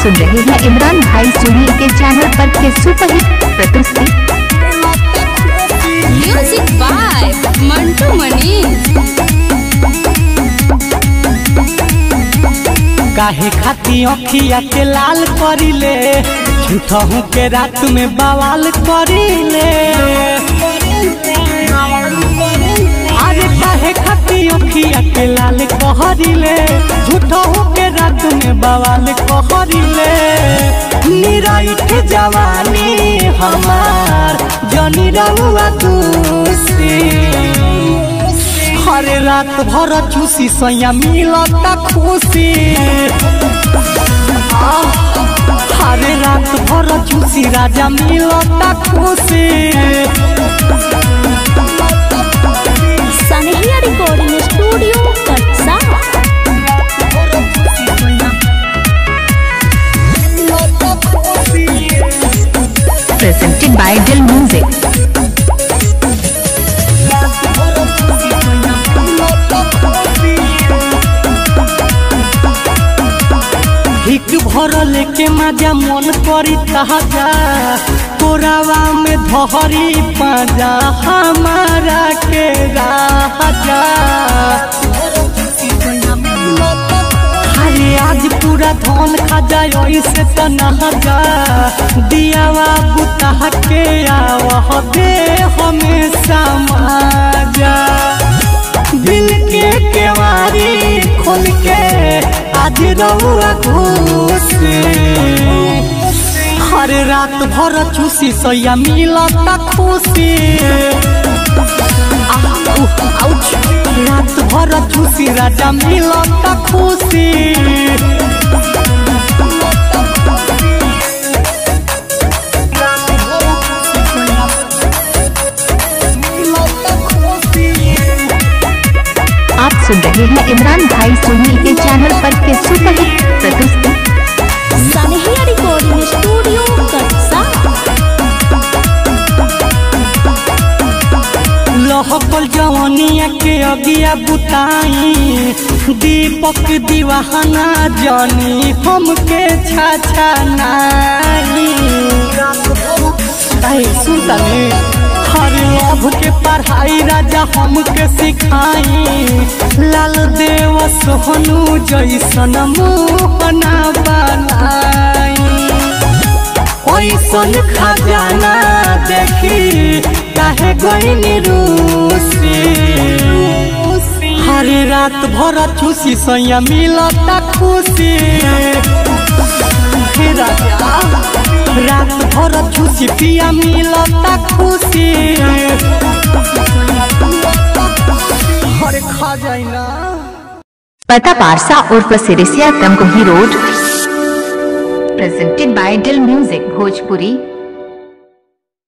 सुन रहे हैं इमरान भाई सोनी के चैनल पर के सुपरहिट प्रस्तुति म्यूजिक बाय मंटू मनी काहे खाती अखिया के लाल करिले झूठहू के रात में बवाल करिले अरे काहे खाती अखिया के लाल कहरिले झूठहू के रात में बवाल कहरिले निराइठ जवानी हमार जनी रहुआ दूसरी हरे रात भर चूसी सैया मिलता खुशी आह, हरे रात भर चूसी राजा मिलता खुशी सनहिया रिकॉर्डिंग स्टूडियो कटसा presented by Dill Music. हिक भर लेके मजा मन करी ताजा तोरावा में धहरी पाजा हमारा के राजा अरे आज पूरा धन खा जाए ऐसे तो नहा जा दियावा बुता के आवा दे हमेशा माजा दिल के केवारी खोल के आज रहुआ खुशी हर रात भर चूसी सैया मिलता खुशी आह, उह, आउच। रात भर चूसी राजा मिलता खुशी आप सुन रहे हैं इमरान भाई सोनी के चैनल पर के सुपरहिट प्रस्तुति सनहिया रिकॉर्डिंग स्टूडियो कटसा लहकल जवनिया के अगिया बुताई दीपक दीवाना जानी हमके छाछा नाई ऐ सुनता ने हर लभ के पढ़ाई राजा हमके सिखाई लाल देव सोहनु जैसन मोहना बनाई ओइसन खजाना देखी काहे गईनी रूसी हर रात भर चूसी सैया मिलता खुशी हे राजा रात भर चूसी पिया मिलता खुशी हरे खा जाई ना पता पारसा उर्फ Sirisiya Tamkohi road presented by Dill Music Bhojpuri